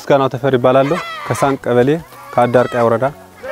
ምስጋናው ተፈሪ ይባላለሁ። ከሳንቅ ቀበሌ ከአዳርቃይ ወረዳ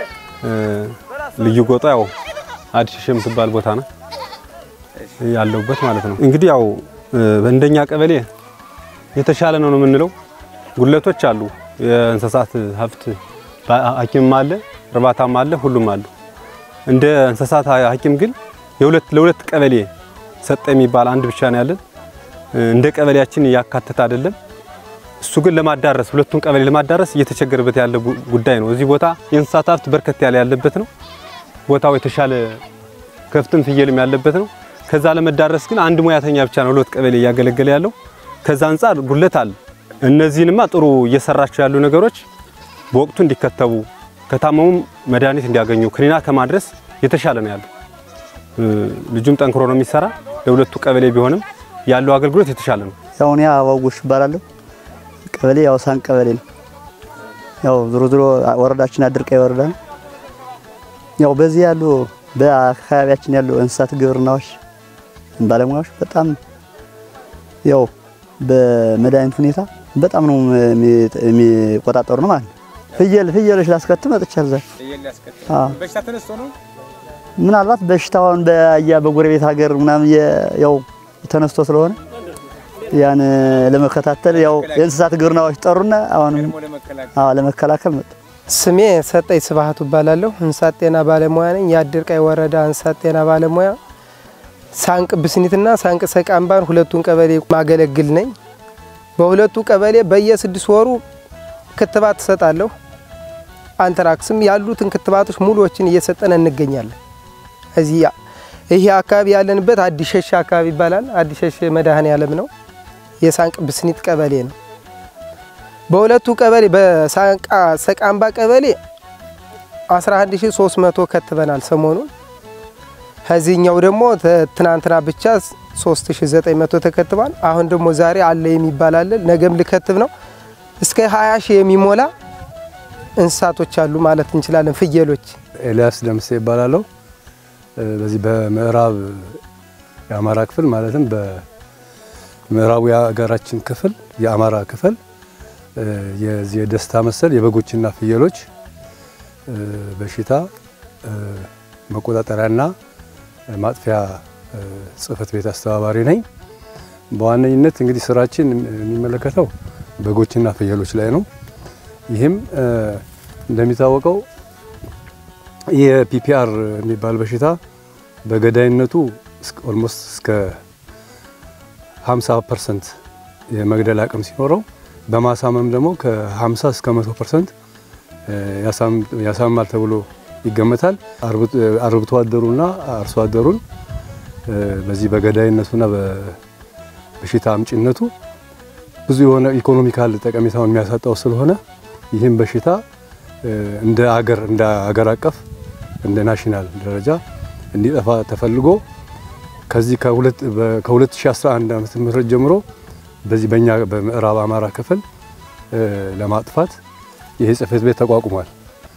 ልዩ ጎጦ ያው አዲስ የምትባል ቦታ ነው ያለውበት ማለት ነው። እንግዲህ ያው እንደኛ ቀበሌ የተሻለ ነው ነው የምንለው። ጉድለቶች አሉ። የእንስሳት ሀብት ሐኪምም አለ፣ እርባታም አለ፣ ሁሉም አሉ። እንደ እንስሳት ሐኪም ግን የሁለት ለሁለት ቀበሌ ሰጠ የሚባል አንድ ብቻ ነው ያለን። እንደ ቀበሌያችን ያካተተ አይደለም። እሱ ግን ለማዳረስ ሁለቱን ቀበሌ ለማዳረስ እየተቸገረበት ያለ ጉዳይ ነው። እዚህ ቦታ የእንስሳት ሀብት በርከት ያለ ያለበት ነው። ቦታው የተሻለ ከፍትም ፍየልም ያለበት ነው። ከዛ ለመዳረስ ግን አንድ ሙያተኛ ብቻ ነው ሁለት ቀበሌ እያገለገለ ያለው። ከዛ አንጻር ጉድለት አለ። እነዚህንማ ጥሩ እየሰራቸው ያሉ ነገሮች በወቅቱ እንዲከተቡ ከታመሙም መድኃኒት እንዲያገኙ ክኒና ከማድረስ የተሻለ ነው ያለው። ልጁም ጠንክሮ ነው የሚሰራ። ለሁለቱ ቀበሌ ቢሆንም ያለው አገልግሎት የተሻለ ነው። ያው እኔ አበባው እባላለሁ። ቀበሌ ያው ሳንቅ ቀበሌ ነው። ያው ዞሮ ዞሮ ወረዳችን አድርቃይ ወረዳ ነው። ያው በዚህ ያሉ በአካባቢያችን ያሉ እንስሳት ግብርናዎች ባለሙያዎች በጣም ያው በመድኃኒት ሁኔታ በጣም ነው የሚቆጣጠሩ ነው ማለት ነው። ፍየል ፍየሎች ላስከትም መጥቻለሁ። ምናልባት በሽታውን በያ በጎረቤት ሀገር ምናምን ያው ተነስቶ ስለሆነ ያን ለመከታተል ያው የእንስሳት ግብርናዎች ጠሩና አሁንም አዎ ለመከላከል መጡ። ስሜ ሰጠኝ ስብሀቱ እባላለሁ። እንስሳት ጤና ባለሙያ ነኝ። የአድርቃይ ወረዳ እንስሳት ጤና ባለሙያ ሳንቅ ብስኒትና ሳንቅ ሰቃምባን ሁለቱን ቀበሌ ማገለግል ነኝ። በሁለቱ ቀበሌ በየስድስት ወሩ ክትባት እሰጣለሁ። አንትራክስም ያሉትን ክትባቶች ሙሉዎችን እየሰጠን እንገኛለን። እዚህ ይሄ አካባቢ ያለንበት አዲስ ሸሽ አካባቢ ይባላል። አዲስ ሸሽ መድኃኔ ዓለም ነው። የሳንቅ ብስኒት ቀበሌ ነው። በሁለቱ ቀበሌ በሳንቃ ሰቃምባ ቀበሌ 11300 ከትበናል ሰሞኑን። ከዚህኛው ደግሞ ትናንትና ብቻ 3900 ተከትቧል። አሁን ደግሞ ዛሬ አለ የሚባል አለ፣ ነገም ልከትብ ነው። እስከ 20 ሺህ የሚሞላ እንስሳቶች አሉ ማለት እንችላለን። ፍየሎች። ኤልያስ ደምሴ ይባላለሁ። በዚህ በምዕራብ የአማራ ክፍል ማለትም በምዕራቡ የሀገራችን ክፍል የአማራ ክፍል የዚህ የደስታ መሰል የበጎችና ፍየሎች በሽታ መቆጣጠሪያና ማጥፊያ ጽሕፈት ቤት አስተባባሪ ነኝ። በዋነኝነት እንግዲህ ስራችን የሚመለከተው በጎችና ፍየሎች ላይ ነው። ይህም እንደሚታወቀው የፒፒአር የሚባል በሽታ በገዳይነቱ ኦልሞስት እስከ 50 ፐርሰንት የመግደል አቅም ሲኖረው በማሳመም ደግሞ ከ50 እስከ 100 ፐርሰንት ያሳምማል ተብሎ ይገመታል። አርብቶ አደሩና አርሶ አደሩን በዚህ በገዳይነቱና በበሽታ አምጪነቱ ብዙ የሆነ ኢኮኖሚካል ጠቀሜታውን የሚያሳጣው ስለሆነ ይህም በሽታ እንደ አገር እንደ አገር አቀፍ እንደ ናሽናል ደረጃ እንዲጠፋ ተፈልጎ ከዚህ ከ2011 ዓመተ ምህረት ጀምሮ በዚህ በእኛ በምዕራብ አማራ ክፍል ለማጥፋት ይሄ ጽሕፈት ቤት ተቋቁሟል።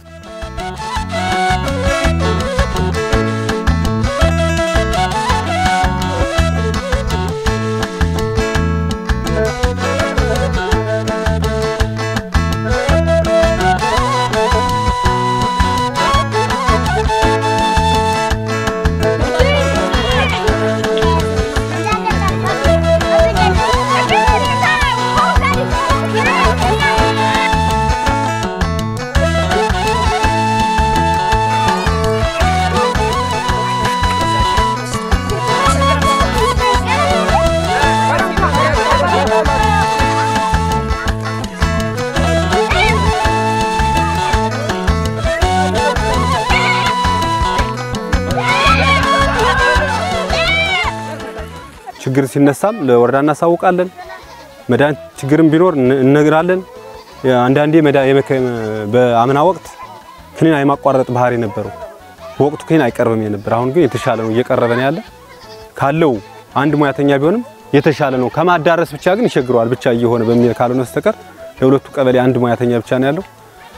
ችግር ሲነሳም ለወረዳ እናሳውቃለን። መድኃኒት ችግርም ቢኖር እነግራለን። አንዳንዴ በአምና ወቅት ክኒን የማቋረጥ ባህሪ ነበረው። በወቅቱ ክኒን አይቀርብም የነበር። አሁን ግን የተሻለ ነው፣ እየቀረበ ነው ያለ። ካለው አንድ ሙያተኛ ቢሆንም የተሻለ ነው። ከማዳረስ ብቻ ግን ይቸግረዋል ብቻ እየሆነ በሚል ካልሆነ በስተቀር ለሁለቱ ቀበሌ አንድ ሙያተኛ ብቻ ነው ያለው።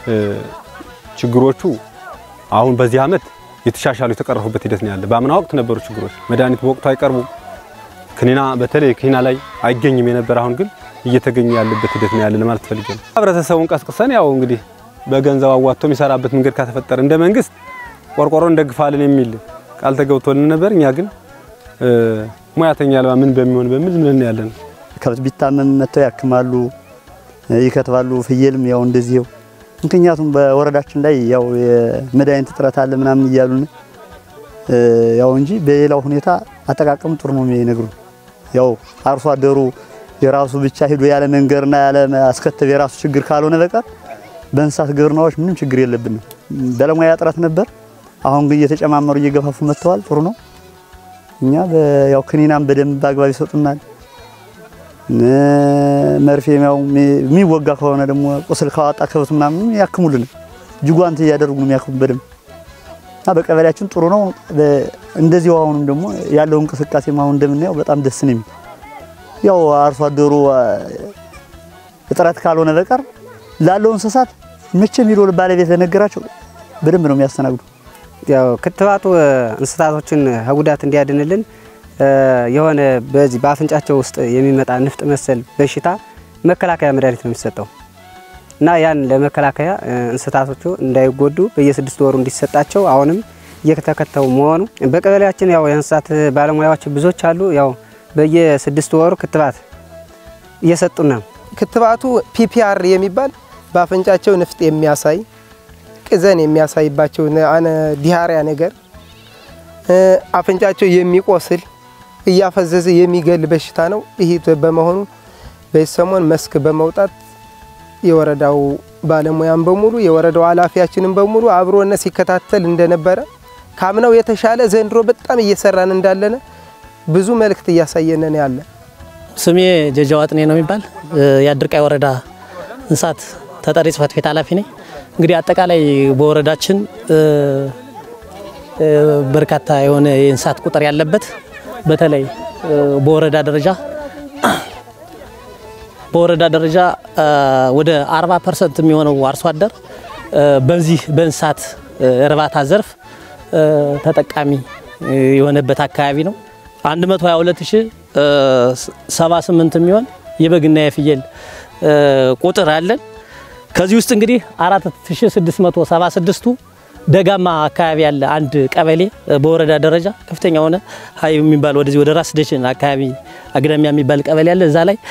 ችግሮቹ አሁን በዚህ ዓመት የተሻሻሉ የተቀረፉበት ሂደት ነው ያለ። በአምና ወቅት ነበሩ ችግሮች። መድኃኒት በወቅቱ አይቀርቡም። ክኒና በተለይ ክኒና ላይ አይገኝም የነበር። አሁን ግን እየተገኘ ያለበት ሂደት ነው ያለ ለማለት ፈልጌ ነው። ህብረተሰቡን ቀስቅሰን ያው እንግዲህ በገንዘብ አዋጥቶ የሚሰራበት መንገድ ከተፈጠረ እንደ መንግስት ቆርቆሮ እንደግፋለን የሚል ቃል ተገብቶልን ነበር። እኛ ግን ሙያተኛ አልባ ምን በሚሆን በሚል ዝም ብለን ያለን ከብት ቢታመም መጥተው ያክማሉ፣ ይከትባሉ። ፍየልም ያው እንደዚህው። ምክንያቱም በወረዳችን ላይ ያው የመድኃኒት እጥረት አለ ምናምን እያሉን ያው እንጂ በሌላው ሁኔታ አጠቃቀም ጥሩ ነው የሚነግሩን። ያው አርሶ አደሩ የራሱ ብቻ ሄዶ ያለ መንገርና ያለ አስከተብ የራሱ ችግር ካልሆነ በቀር በእንስሳት ግብርናዎች ምንም ችግር የለብንም። ባለሙያ እጥረት ነበር። አሁን ግን እየተጨማመሩ እየገፋፉ መጥተዋል። ጥሩ ነው። እኛ ያው ክኒናም በደንብ አግባብ ይሰጡናል። መርፌ ያው የሚወጋ ከሆነ ደግሞ ቁስል ካወጣ ከብት ምናምን ያክሙልን። ጅጓንት እያደረጉ ነው የሚያክሙ በደንብ እና በቀበሌያችን ጥሩ ነው። እንደዚሁ አሁንም ደግሞ ያለው እንቅስቃሴ አሁን እንደምናየው በጣም ደስ ነው የሚል ያው አርሶ አደሩ እጥረት ካልሆነ በቀር ላለው እንስሳት መቼም ሄዶ ባለቤት ለነገራቸው በደንብ ነው የሚያስተናግዱ። ያው ክትባቱ እንስሳቶችን ከጉዳት እንዲያድንልን የሆነ በዚህ በአፍንጫቸው ውስጥ የሚመጣ ንፍጥ መሰል በሽታ መከላከያ መድኃኒት ነው የሚሰጠው እና ያን ለመከላከያ እንስሳቶቹ እንዳይጎዱ በየስድስት ወሩ እንዲሰጣቸው አሁንም እየተከተው መሆኑ በቀበሌያችን ያው የእንስሳት ባለሙያዎች ብዙዎች አሉ። ያው በየስድስት ወሩ ክትባት እየሰጡን ነው። ክትባቱ ፒፒአር የሚባል በአፍንጫቸው ንፍጥ የሚያሳይ ቅዘን የሚያሳይባቸው አነ ዲያሪያ ነገር አፍንጫቸው የሚቆስል እያፈዘዘ የሚገል በሽታ ነው። ይህ በመሆኑ በዚህ ሰሞን መስክ በመውጣት የወረዳው ባለሙያም በሙሉ የወረዳው ኃላፊያችንም በሙሉ አብሮነት ሲከታተል እንደነበረ ካምናው የተሻለ ዘንድሮ በጣም እየሰራን እንዳለነ ብዙ መልእክት እያሳየነን ያለ ስሜ ጀጃ ዋጥኔ ነው የሚባል የአድርቃይ ወረዳ እንስሳት ተጠሪ ጽሕፈት ቤት ኃላፊ ነኝ። እንግዲህ አጠቃላይ በወረዳችን በርካታ የሆነ የእንስሳት ቁጥር ያለበት በተለይ በወረዳ ደረጃ በወረዳ ደረጃ ወደ 40 ፐርሰንት የሚሆነው አርሶ አደር በዚህ በእንስሳት እርባታ ዘርፍ ተጠቃሚ የሆነበት አካባቢ ነው። 122078 የሚሆን የበግና የፍየል ቁጥር አለን። ከዚህ ውስጥ እንግዲህ 4676ቱ ደጋማ አካባቢ ያለ አንድ ቀበሌ በወረዳ ደረጃ ከፍተኛ ሆነ ሀይ የሚባል ወደዚህ ወደ ራስ ደሽን አካባቢ አግዳሚያ የሚባል ቀበሌ አለ። እዛ ላይ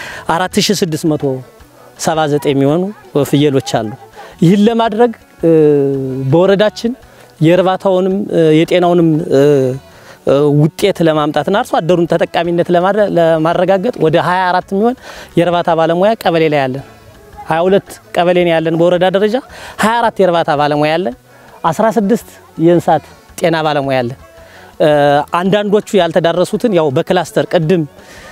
4679 የሚሆኑ ፍየሎች አሉ። ይህን ለማድረግ በወረዳችን የእርባታውንም የጤናውንም ውጤት ለማምጣትና አርሶ አደሩን ተጠቃሚነት ለማረጋገጥ ወደ 24 የሚሆን የእርባታ ባለሙያ ቀበሌ ላይ ያለን 22 ቀበሌ ነው ያለን በወረዳ ደረጃ 24 የእርባታ ባለሙያ ያለን 16 የእንስሳት ጤና ባለሙያ ያለን። አንዳንዶቹ ያልተዳረሱትን ያው በክላስተር ቅድም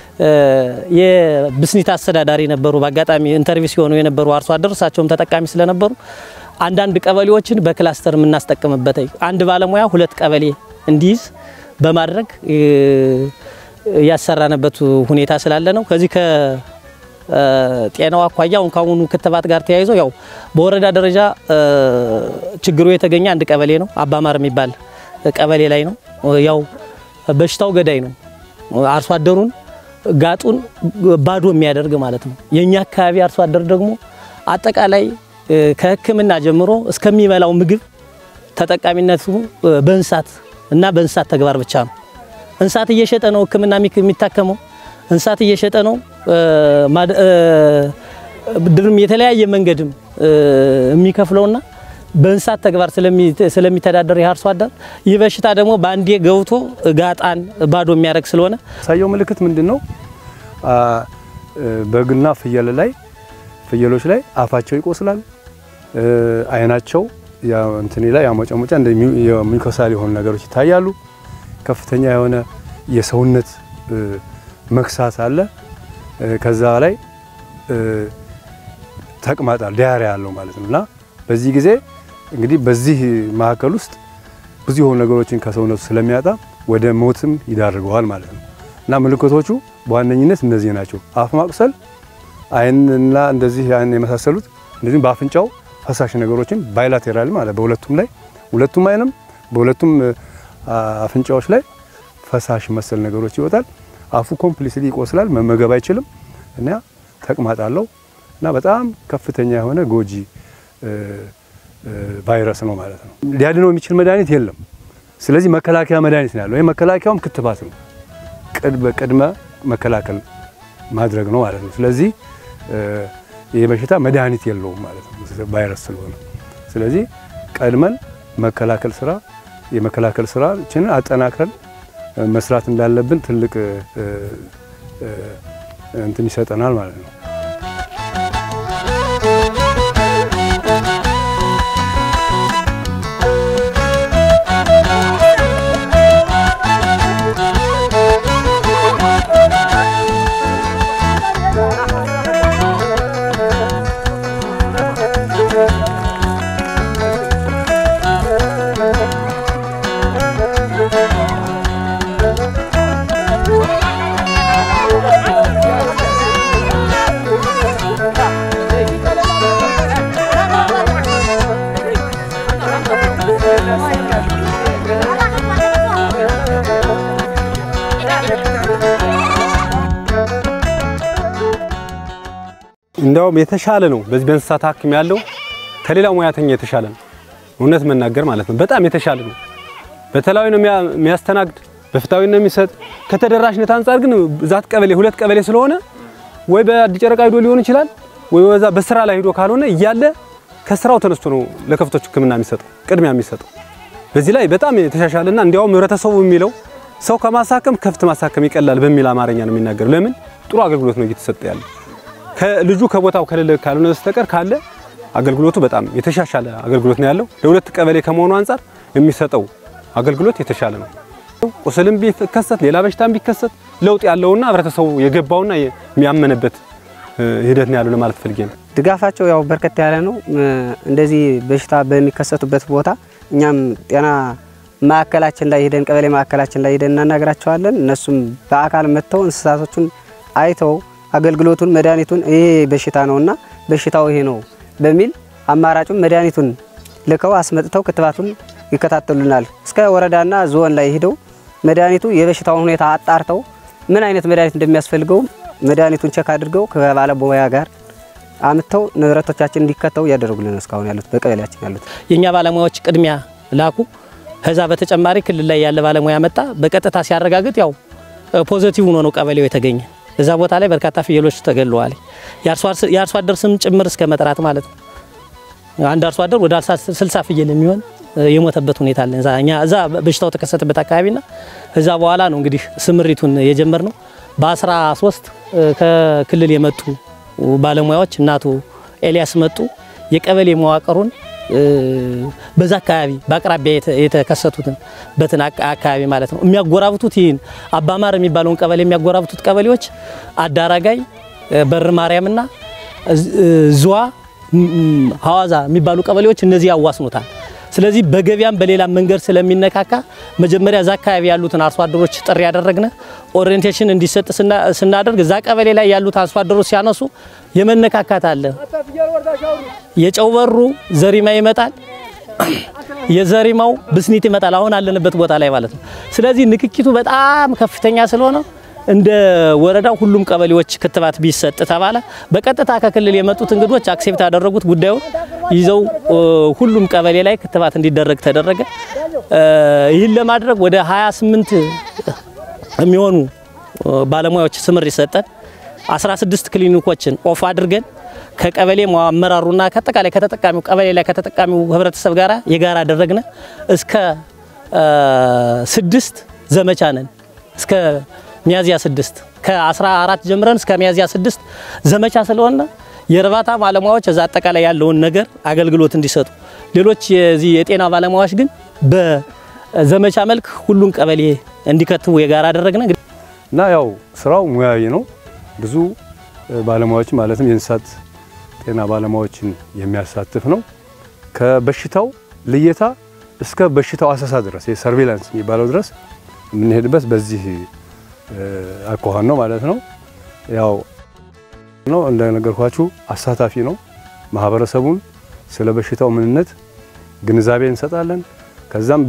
የብስኒት አስተዳዳሪ ነበሩ። በአጋጣሚ ኢንተርቪው ሲሆኑ የነበሩ አርሶ አደር እሳቸውም ተጠቃሚ ስለነበሩ አንዳንድ ቀበሌዎችን በክላስተር የምናስጠቅምበት አንድ ባለሙያ ሁለት ቀበሌ እንዲይዝ በማድረግ ያሰራንበት ሁኔታ ስላለ ነው። ከዚህ ከጤናው አኳያ አሁን ካሁኑ ክትባት ጋር ተያይዞ ያው በወረዳ ደረጃ ችግሩ የተገኘ አንድ ቀበሌ ነው፣ አባማር የሚባል ቀበሌ ላይ ነው። ያው በሽታው ገዳይ ነው። አርሶ አደሩን ጋጡን ባዶ የሚያደርግ ማለት ነው። የኛ አካባቢ አርሶ አደር ደግሞ አጠቃላይ ከሕክምና ጀምሮ እስከሚበላው ምግብ ተጠቃሚነቱ በእንስሳት እና በእንስሳት ተግባር ብቻ ነው። እንስሳት እየሸጠ ነው ሕክምና የሚታከመው። እንስሳት እየሸጠ ነው ብድርም የተለያየ መንገድም የሚከፍለውና በእንስሳት ተግባር ስለሚተዳደር የአርሶ አደር ይህ በሽታ ደግሞ በአንዴ ገብቶ ጋጣን ባዶ የሚያደርግ ስለሆነ ያሳየው ምልክት ምንድን ነው? በግና ፍየል ላይ ፍየሎች ላይ አፋቸው ይቆስላል፣ አይናቸው እንትኔ ላይ ያሞጨሞጫ እንደ ሚኮሳል የሆኑ ነገሮች ይታያሉ። ከፍተኛ የሆነ የሰውነት መክሳት አለ። ከዛ ላይ ተቅማጣል ዲያሪያ ያለው ማለት ነው። እና በዚህ ጊዜ እንግዲህ በዚህ መካከል ውስጥ ብዙ የሆኑ ነገሮችን ከሰውነቱ ስለሚያጣ ወደ ሞትም ይዳርገዋል ማለት ነው። እና ምልክቶቹ በዋነኝነት እነዚህ ናቸው። አፍ ማቁሰል፣ አይንና እንደዚህ አይን የመሳሰሉት እንደዚህም በአፍንጫው ፈሳሽ ነገሮችን ባይላቴራል ማለት በሁለቱም ላይ ሁለቱም አይንም በሁለቱም አፍንጫዎች ላይ ፈሳሽ መሰል ነገሮች ይወጣል። አፉ ኮምፕሊትሊ ይቆስላል፣ መመገብ አይችልም እና ተቅማጥ አለው እና በጣም ከፍተኛ የሆነ ጎጂ ቫይረስ ነው ማለት ነው። ሊያድነው የሚችል መድኃኒት የለም። ስለዚህ መከላከያ መድኃኒት ነው ያለው። ይህ መከላከያውም ክትባት ነው። ቅድመ መከላከል ማድረግ ነው ማለት ነው። ስለዚህ ይህ በሽታ መድኃኒት የለውም ማለት ነው ቫይረስ ስለሆነ። ስለዚህ ቀድመን መከላከል ስራ የመከላከል ስራችንን አጠናክረን መስራት እንዳለብን ትልቅ እንትን ይሰጠናል ማለት ነው። እንዲያውም የተሻለ ነው። በዚህ በእንስሳት ሐኪም ያለው ከሌላው ሙያተኛ የተሻለ ነው። እውነት መናገር ማለት ነው። በጣም የተሻለ ነው። በተለያዊ ነው የሚያስተናግድ፣ በፍታዊ ነው የሚሰጥ። ከተደራሽነት አንጻር ግን ዛት ቀበሌ ሁለት ቀበሌ ስለሆነ ወይ በአዲስ ጨረቃ ሂዶ ሊሆን ይችላል ወይ በዛ በስራ ላይ ሂዶ ካልሆነ እያለ ከስራው ተነስቶ ነው ለከብቶች ሕክምና የሚሰጠው ቅድሚያ የሚሰጠው። በዚህ ላይ በጣም የተሻሻለና እንዲያውም ህብረተሰቡ የሚለው ሰው ከማሳከም ከብት ማሳከም ይቀላል በሚል አማርኛ ነው የሚናገረው። ለምን ጥሩ አገልግሎት ነው እየተሰጠ ያለ ከልጁ ከቦታው ከሌለ ካልሆነ በስተቀር ካለ አገልግሎቱ በጣም የተሻሻለ አገልግሎት ነው ያለው። ለሁለት ቀበሌ ከመሆኑ አንጻር የሚሰጠው አገልግሎት የተሻለ ነው። ቁስልም ቢከሰት ሌላ በሽታም ቢከሰት ለውጥ ያለውና ህብረተሰቡ የገባውና የሚያመነበት ሂደት ነው ያለው ለማለት ፈልጌ ነው። ድጋፋቸው ያው በርከት ያለ ነው። እንደዚህ በሽታ በሚከሰቱበት ቦታ እኛም ጤና ማዕከላችን ላይ ሄደን ቀበሌ ማዕከላችን ላይ ሄደን እናናግራቸዋለን። እነሱም በአካል መጥተው እንስሳቶቹን አይተው አገልግሎቱን መድኃኒቱን ይሄ በሽታ ነውና በሽታው ይሄ ነው በሚል አማራጩን መድኃኒቱን ልከው አስመጥተው ክትባቱን ይከታተሉናል። እስከ ወረዳና ዞን ላይ ሄደው መድኃኒቱ የበሽታውን ሁኔታ አጣርተው ምን አይነት መድኃኒት እንደሚያስፈልገው መድኃኒቱን ቸክ አድርገው ከባለሙያ ጋር አምጥተው ንብረቶቻችን እንዲከተው እያደረጉልን እስካሁን ያሉት በቀበሌያችን ያሉት የኛ ባለሙያዎች ቅድሚያ ላኩ። ከዛ በተጨማሪ ክልል ላይ ያለ ባለሙያ መጣ። በቀጥታ ሲያረጋግጥ ያው ፖዘቲቭ ሆኖ ነው ቀበሌው የተገኘ። እዛ ቦታ ላይ በርካታ ፍየሎች ተገለዋል። የአርሶ አደር ስም ጭምር እስከ መጥራት ማለት ነው። አንድ አርሶ አደር ወደ 60 ፍየል የሚሆን የሞተበት ሁኔታ አለ። እኛ እዛ በሽታው ተከሰተበት አካባቢና እዛ በኋላ ነው እንግዲህ ስምሪቱን የጀመር ነው። በ13 ከክልል የመጡ ባለሙያዎች እናቱ ኤልያስ መጡ። የቀበሌ መዋቅሩን በዛ አካባቢ በአቅራቢያ የተከሰቱትን በትን አካባቢ ማለት ነው የሚያጎራብቱት ይህን አባማር የሚባለውን ቀበሌ የሚያጎራብቱት ቀበሌዎች አዳራጋይ፣ በር ማርያምና ዝዋ፣ ሀዋዛ የሚባሉ ቀበሌዎች እነዚህ ያዋስኑታል። ስለዚህ በገበያም በሌላም መንገድ ስለሚነካካ መጀመሪያ እዛ አካባቢ ያሉትን አርሶ አደሮች ጥሪ ያደረግነ ኦሪየንቴሽን እንዲሰጥ ስናደርግ እዛ ቀበሌ ላይ ያሉት አርሶ አደሮች ሲያነሱ የመነካካት አለ። የጨው በሩ ዘሪማ ይመጣል፣ የዘሪማው ብስኒት ይመጣል። አሁን አለንበት ቦታ ላይ ማለት ነው። ስለዚህ ንክኪቱ በጣም ከፍተኛ ስለሆነ እንደ ወረዳው ሁሉም ቀበሌዎች ክትባት ቢሰጥ ተባለ። በቀጥታ ከክልል የመጡት እንግዶች አክሴፕት ያደረጉት ጉዳዩን ይዘው ሁሉም ቀበሌ ላይ ክትባት እንዲደረግ ተደረገ። ይህን ለማድረግ ወደ 28 የሚሆኑ ባለሙያዎች ስምር ይሰጠን 16 ክሊኒኮችን ኦፍ አድርገን ከቀበሌ አመራሩና ከአጠቃላይ ከተጠቃሚው ቀበሌ ላይ ከተጠቃሚው ህብረተሰብ ጋር የጋራ አደረግነ። እስከ ስድስት ዘመቻ ነን እስከ ሚያዝያ ስድስት ከ14 ጀምረን እስከ ሚያዝያ ስድስት ዘመቻ ስለሆነ የእርባታ ባለሙያዎች እዛ አጠቃላይ ያለውን ነገር አገልግሎት እንዲሰጡ፣ ሌሎች የዚህ የጤና ባለሙያዎች ግን በዘመቻ መልክ ሁሉን ቀበሌ እንዲከትቡ የጋራ አደረግነ እና ያው ስራው ሙያዊ ነው። ብዙ ባለሙያዎች ማለትም የእንስሳት ጤና ባለሙያዎችን የሚያሳትፍ ነው። ከበሽታው ልየታ እስከ በሽታው አሰሳ ድረስ የሰርቬላንስ የሚባለው ድረስ የምንሄድበት በዚህ አኳኋን ነው ማለት ነው። ያው ነው እንደነገርኳችሁ አሳታፊ ነው። ማህበረሰቡን ስለ በሽታው ምንነት ግንዛቤ እንሰጣለን። ከዛም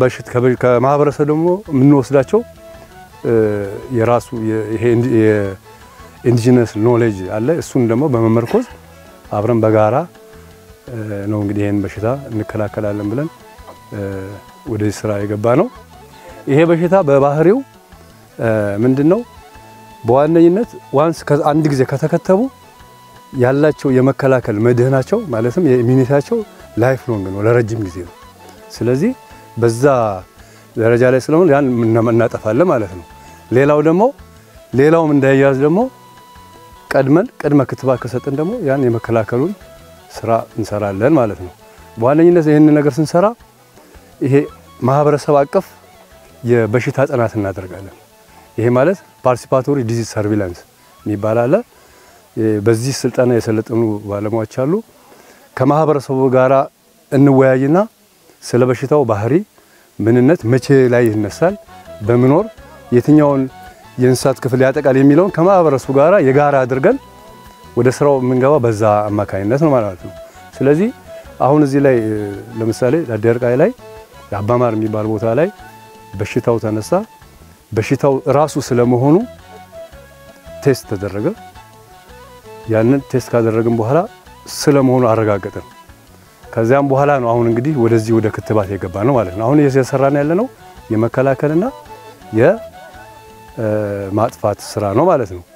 ከማህበረሰብ ደግሞ የምንወስዳቸው የራሱ ኢንዲጂነስ ኖሌጅ አለ። እሱን ደግሞ በመመርኮዝ አብረን በጋራ ነው እንግዲህ ይህን በሽታ እንከላከላለን ብለን ወደዚህ ስራ የገባ ነው። ይሄ በሽታ በባህሪው ምንድን ነው? በዋነኝነት ዋንስ አንድ ጊዜ ከተከተቡ ያላቸው የመከላከል መድህናቸው ማለትም የኢሚኒቲያቸው ላይፍ ሎንግ ነው፣ ለረጅም ጊዜ ነው። ስለዚህ በዛ ደረጃ ላይ ስለሆነ ያን እናጠፋለን ማለት ነው። ሌላው ደግሞ ሌላውም እንዳይያዝ ደግሞ ቀድመን ቅድመ ክትባት ከሰጠን ደግሞ ያን የመከላከሉን ስራ እንሰራለን ማለት ነው። በዋነኝነት ይህንን ነገር ስንሰራ ይሄ ማህበረሰብ አቀፍ የበሽታ ጥናት እናደርጋለን። ይሄ ማለት ፓርቲሲፓቶሪ ዲዚዝ ሰርቪላንስ የሚባል አለ። በዚህ ስልጠና የሰለጠኑ ባለሙያዎች አሉ። ከማህበረሰቡ ጋራ እንወያይና ስለ በሽታው ባህሪ፣ ምንነት፣ መቼ ላይ ይነሳል፣ በምኖር የትኛውን የእንስሳት ክፍል ያጠቃል የሚለውን ከማህበረሰቡ ጋራ የጋራ አድርገን ወደ ስራው የምንገባ በዛ አማካኝነት ነው ማለት ነው። ስለዚህ አሁን እዚህ ላይ ለምሳሌ ዳዴርቃይ ላይ የአባማር የሚባል ቦታ ላይ በሽታው ተነሳ። በሽታው ራሱ ስለመሆኑ ቴስት ተደረገ። ያንን ቴስት ካደረግን በኋላ ስለመሆኑ አረጋገጥን። ከዚያም በኋላ ነው አሁን እንግዲህ ወደዚህ ወደ ክትባት የገባ ነው ማለት ነው። አሁን እየሰራን ያለ ነው የመከላከልና የማጥፋት ስራ ነው ማለት ነው።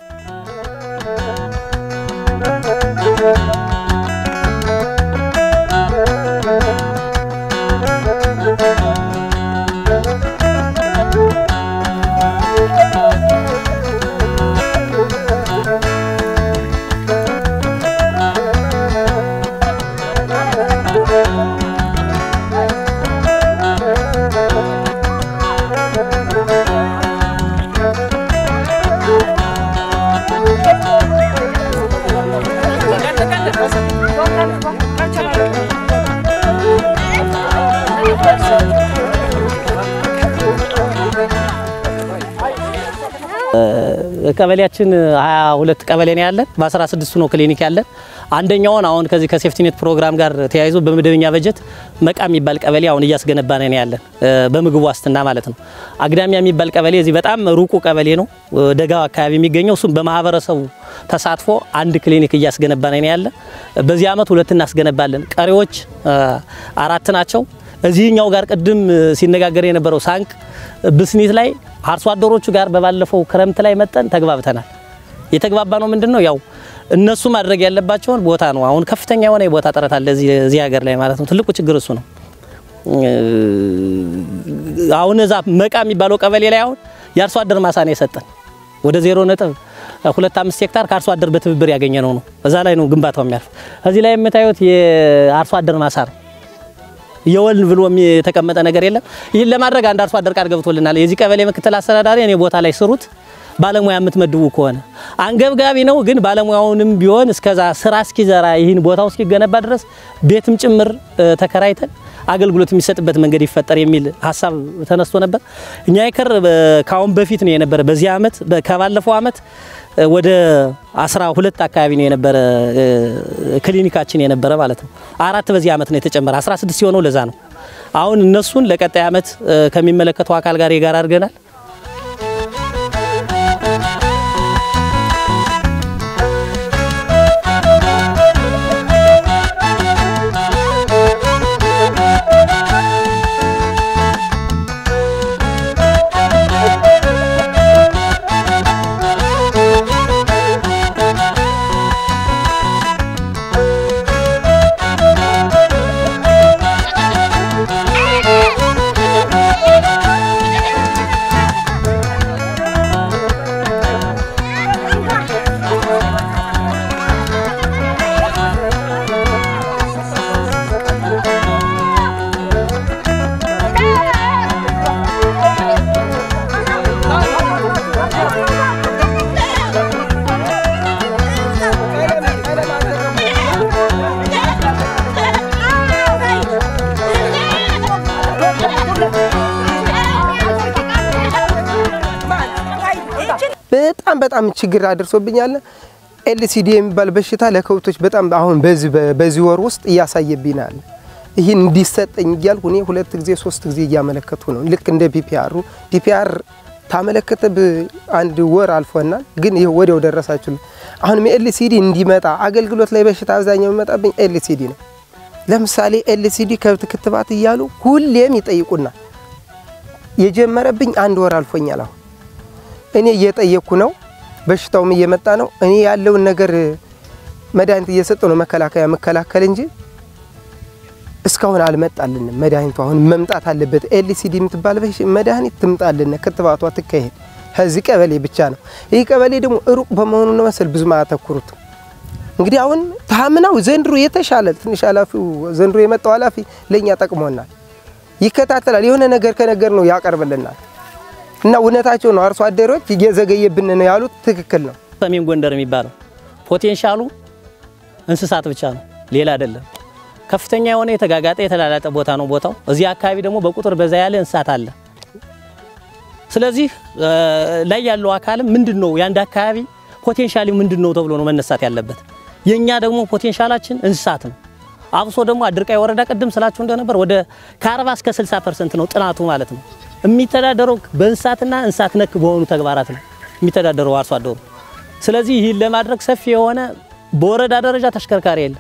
ቀበሌያችን 22 ቀበሌ ነው ያለን። በ16 ነው ክሊኒክ ያለን። አንደኛውን አሁን ከዚህ ከሴፍቲኔት ፕሮግራም ጋር ተያይዞ በመደበኛ በጀት መቃ የሚባል ቀበሌ አሁን እያስገነባን ነው ያለን በምግብ ዋስትና ማለት ነው። አግዳሚያ የሚባል ቀበሌ እዚህ በጣም ሩቁ ቀበሌ ነው፣ ደጋው አካባቢ የሚገኘው እሱም በማህበረሰቡ ተሳትፎ አንድ ክሊኒክ እያስገነባን ነው ያለን። በዚህ አመት ሁለት እናስገነባለን። ቀሪዎች አራት ናቸው። እዚህኛው ጋር ቅድም ሲነጋገር የነበረው ሳንቅ ብስኒት ላይ አርሶ አደሮቹ ጋር በባለፈው ክረምት ላይ መጠን ተግባብተናል። የተግባባ ነው ምንድን ነው ያው እነሱ ማድረግ ያለባቸውን ቦታ ነው። አሁን ከፍተኛ የሆነ የቦታ ጥረት አለ እዚህ ሀገር ላይ ማለት ነው። ትልቁ ችግር እሱ ነው። አሁን እዛ መቃ የሚባለው ቀበሌ ላይ አሁን የአርሶ አደር ማሳ ነው የሰጠን ወደ ዜሮ ነጥብ ሁለት አምስት ሄክታር ከአርሶ አደር በትብብር ያገኘ ነው ነው እዛ ላይ ነው ግንባታው የሚያርፍ። እዚህ ላይ የምታዩት የአርሶ አደር ማሳ ነው። የወልን ብሎ የተቀመጠ ነገር የለም። ይህን ለማድረግ አንድ አርሶ አደር ቃል ገብቶልናል። የዚህ ቀበሌ ምክትል አስተዳዳሪ እኔ ቦታ ላይ ስሩት ባለሙያ የምትመድቡ ከሆነ አንገብጋቢ ነው፣ ግን ባለሙያውንም ቢሆን እስከዛ ስራ እስኪዘራ ይህን ቦታው እስኪገነባ ድረስ ቤትም ጭምር ተከራይተን አገልግሎት የሚሰጥበት መንገድ ይፈጠር የሚል ሀሳብ ተነስቶ ነበር። እኛ ይከር ካሁን በፊት ነው የነበረ በዚህ አመት ከባለፈው አመት ወደ አስራ ሁለት አካባቢ ነው የነበረ ክሊኒካችን የነበረ ማለት ነው። አራት በዚህ አመት ነው የተጨመረ 16 ሲሆነው ለዛ ነው። አሁን እነሱን ለቀጣይ አመት ከሚመለከተው አካል ጋር የጋራ አድርገናል። በጣም በጣም ችግር አድርሶብኛል። ኤልሲዲ የሚባል በሽታ ለከብቶች በጣም አሁን በዚህ በዚህ ወር ውስጥ እያሳየብናል። ይህን እንዲሰጠኝ እያልኩ እኔ ሁለት ጊዜ ሶስት ጊዜ እያመለከቱ ነው። ልክ እንደ ፒፒአሩ ፒፒአር ታመለከተ አንድ ወር አልፎናል፣ ግን ይህ ወዲያው ደረሳችሁ። አሁንም ኤልሲዲ እንዲመጣ አገልግሎት ላይ በሽታ አብዛኛው የሚመጣብኝ ኤልሲዲ ነው። ለምሳሌ ኤልሲዲ ከብት ክትባት እያሉ ሁሌም ይጠይቁናል። የጀመረብኝ አንድ ወር አልፎኛል። አሁን እኔ እየጠየቅኩ ነው፣ በሽታውም እየመጣ ነው። እኔ ያለውን ነገር መድኃኒት እየሰጠው ነው መከላከያ መከላከል እንጂ እስካሁን አልመጣልንም። መድኃኒቱ አሁን መምጣት አለበት። ኤልሲዲ የምትባል መድኃኒት ትምጣልን፣ ክትባቷ ትካሄድ። ከዚህ ቀበሌ ብቻ ነው። ይህ ቀበሌ ደግሞ ሩቅ በመሆኑ ነው መሰል ብዙም አያተኩሩትም። እንግዲህ አሁን ታምናው ዘንድሮ የተሻለ ትንሽ ኃላፊው ዘንድሮ የመጣው ኃላፊ ለእኛ ጠቅሞናል። ይከታተላል። የሆነ ነገር ከነገር ነው ያቀርብልናል። እና እውነታቸው ነው። አርሶ አደሮች እየዘገየብን ነው ያሉት ትክክል ነው። ሰሜን ጎንደር የሚባለው ፖቴንሻሉ እንስሳት ብቻ ነው፣ ሌላ አይደለም። ከፍተኛ የሆነ የተጋጋጠ የተላላጠ ቦታ ነው ቦታው። እዚህ አካባቢ ደግሞ በቁጥር በዛ ያለ እንስሳት አለ። ስለዚህ ላይ ያለው አካልም ምንድን ነው የአንድ አካባቢ ፖቴንሻሊ ምንድን ነው ተብሎ ነው መነሳት ያለበት። የኛ ደግሞ ፖቴንሻላችን እንስሳት ነው። አብሶ ደግሞ አድርቃይ ወረዳ ቅድም ስላችሁ እንደነበር ወደ ከ40 እስከ 60 ፐርሰንት ነው ጥናቱ ማለት ነው የሚተዳደረው በእንስሳትና እንስሳት ነክ በሆኑ ተግባራት ነው የሚተዳደረው አርሶ አደሩ። ስለዚህ ይህን ለማድረግ ሰፊ የሆነ በወረዳ ደረጃ ተሽከርካሪ የለም።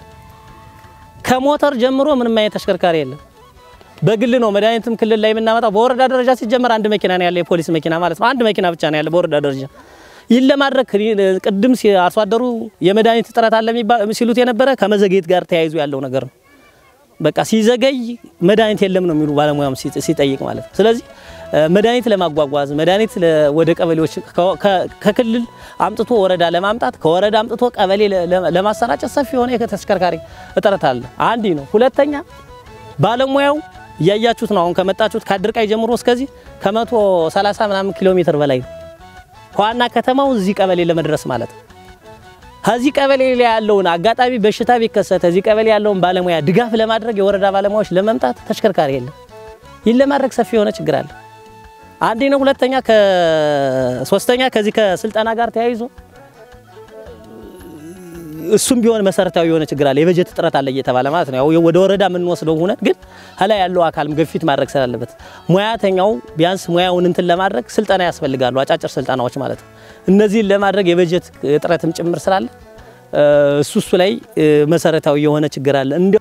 ከሞተር ጀምሮ ምንም አይነት ተሽከርካሪ የለም። በግል ነው መድኃኒትም ክልል ላይ የምናመጣው። በወረዳ ደረጃ ሲጀመር አንድ መኪና ነው ያለ፣ የፖሊስ መኪና ማለት ነው። አንድ መኪና ብቻ ነው ያለ በወረዳ ደረጃ። ይህን ለማድረግ ቅድም አርሶ አደሩ የመድኃኒት እጥረት አለ ሲሉት የነበረ ከመዘግየት ጋር ተያይዞ ያለው ነገር ነው። በቃ ሲዘገይ መድኃኒት የለም ነው የሚሉ ባለሙያም ሲጠይቅ ማለት ነው። ስለዚህ መድኃኒት ለማጓጓዝ መድኃኒት ወደ ቀበሌዎች ከክልል አምጥቶ ወረዳ ለማምጣት ከወረዳ አምጥቶ ቀበሌ ለማሰራጨት ሰፊ የሆነ የተሽከርካሪ እጥረት አለ። አንድ ነው። ሁለተኛ ባለሙያው እያያችሁት ነው። አሁን ከመጣችሁት ከአድርቃይ ጀምሮ እስከዚህ ከመቶ ሰላሳ ምናምን ኪሎ ሜትር በላይ ነው ከዋና ከተማው እዚህ ቀበሌ ለመድረስ ማለት ነው። ከዚህ ቀበሌ ላይ ያለውን አጋጣሚ በሽታ ቢከሰት እዚህ ቀበሌ ያለውን ባለሙያ ድጋፍ ለማድረግ የወረዳ ባለሙያዎች ለመምጣት ተሽከርካሪ የለም። ይህን ለማድረግ ሰፊ የሆነ ችግር አለ። አንዴ ነው። ሁለተኛ ከሶስተኛ ከዚህ ከስልጠና ጋር ተያይዞ እሱም ቢሆን መሰረታዊ የሆነ ችግር አለ። የበጀት እጥረት አለ እየተባለ ማለት ነው። ያው ወደ ወረዳ የምንወስደው ሆነ ግን ከላይ ያለው አካልም ግፊት ማድረግ ስላለበት ሙያተኛው ቢያንስ ሙያውን እንትን ለማድረግ ስልጠና ያስፈልጋሉ፣ አጫጭር ስልጠናዎች ማለት ነው። እነዚህን ለማድረግ የበጀት እጥረትም ጭምር ስላለ እሱ እሱ ላይ መሰረታዊ የሆነ ችግር አለ። እንዲ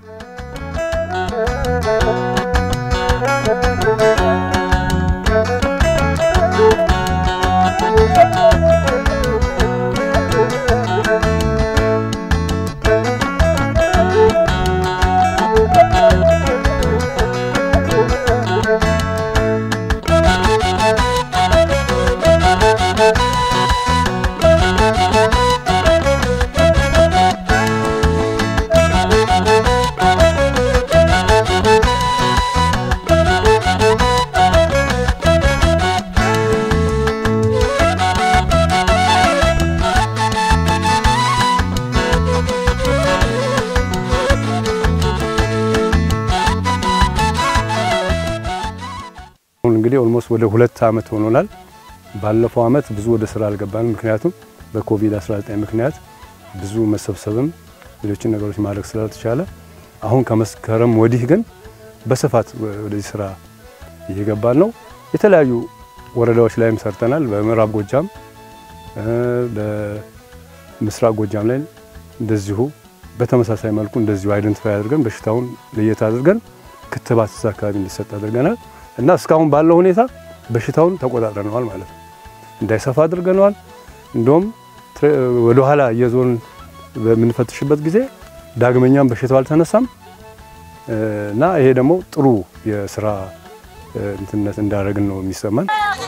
አሁን እንግዲህ ኦልሞስት ወደ ሁለት ዓመት ሆኖናል። ባለፈው ዓመት ብዙ ወደ ስራ አልገባንም፣ ምክንያቱም በኮቪድ-19 ምክንያት ብዙ መሰብሰብም ሌሎችን ነገሮች ማድረግ ስላልተቻለ አሁን ከመስከረም ወዲህ ግን በስፋት ወደዚህ ስራ እየገባን ነው። የተለያዩ ወረዳዎች ላይም ሰርተናል። በምዕራብ ጎጃም፣ በምስራቅ ጎጃም ላይ እንደዚሁ በተመሳሳይ መልኩ እንደዚሁ አይደንቲፋይ አድርገን በሽታውን ለየት አድርገን ክትባት እዛ አካባቢ እንዲሰጥ አድርገናል እና እስካሁን ባለው ሁኔታ በሽታውን ተቆጣጥረነዋል ማለት ነው። እንዳይሰፋ አድርገነዋል። እንደውም ወደ ኋላ እየዞርን በምንፈትሽበት ጊዜ ዳግመኛም በሽታው አልተነሳም እና ይሄ ደግሞ ጥሩ የስራ እንትነት እንዳደረግን ነው የሚሰማን።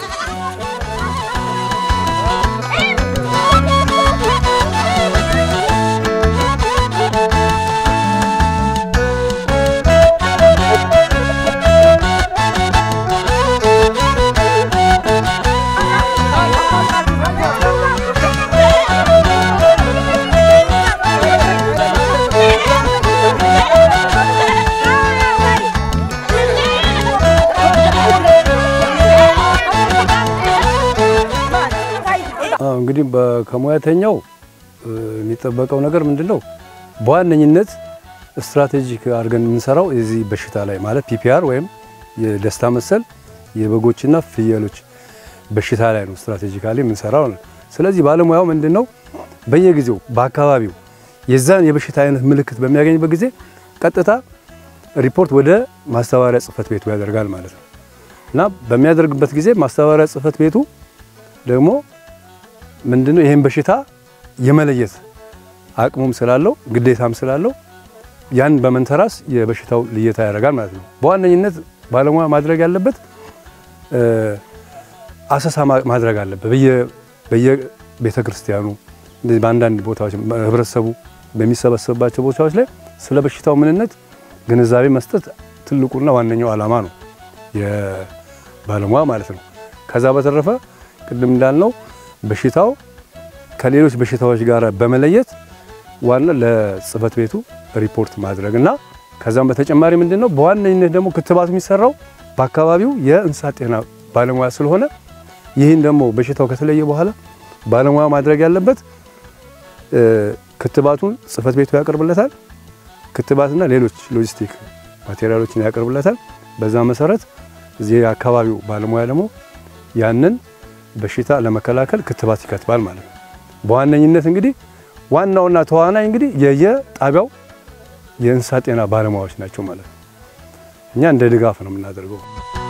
እንግዲህ ከሙያተኛው የሚጠበቀው ነገር ምንድን ነው? በዋነኝነት ስትራቴጂክ አድርገን የምንሰራው የዚህ በሽታ ላይ ማለት ፒፒአር ወይም የደስታ መሰል የበጎችና ፍየሎች በሽታ ላይ ነው ስትራቴጂካሊ የምንሰራው። ስለዚህ ባለሙያው ምንድነው በየጊዜው በአካባቢው የዛን የበሽታ አይነት ምልክት በሚያገኝበት ጊዜ ቀጥታ ሪፖርት ወደ ማስተባበሪያ ጽሕፈት ቤቱ ያደርጋል ማለት ነው እና በሚያደርግበት ጊዜ ማስተባበሪያ ጽሕፈት ቤቱ ደግሞ ምንድነው ይህን በሽታ የመለየት አቅሙም ስላለው ግዴታም ስላለው ያን በመንተራስ የበሽታው ልየታ ያደርጋል ማለት ነው። በዋነኝነት ባለሙያ ማድረግ ያለበት አሰሳ ማድረግ አለበት። በየቤተ ክርስቲያኑ በአንዳንድ ቦታዎች ህብረተሰቡ በሚሰበሰብባቸው ቦታዎች ላይ ስለ በሽታው ምንነት ግንዛቤ መስጠት ትልቁና ዋነኛው ዓላማ ነው የባለሙያ ማለት ነው። ከዛ በተረፈ ቅድም እንዳልነው በሽታው ከሌሎች በሽታዎች ጋር በመለየት ዋና ለጽሕፈት ቤቱ ሪፖርት ማድረግ እና ከዛም በተጨማሪ ምንድን ነው በዋነኝነት ደግሞ ክትባቱ የሚሰራው በአካባቢው የእንስሳት ጤና ባለሙያ ስለሆነ ይህን ደግሞ በሽታው ከተለየ በኋላ ባለሙያ ማድረግ ያለበት ክትባቱን ጽሕፈት ቤቱ ያቀርብለታል። ክትባትና ሌሎች ሎጂስቲክ ማቴሪያሎችን ያቀርብለታል። በዛ መሰረት እዚህ የአካባቢው ባለሙያ ደግሞ ያንን በሽታ ለመከላከል ክትባት ይከትባል ማለት ነው። በዋነኝነት እንግዲህ ዋናውና ተዋናይ እንግዲህ የየጣቢያው የእንስሳት ጤና ባለሙያዎች ናቸው ማለት ነው። እኛ እንደ ድጋፍ ነው የምናደርገው።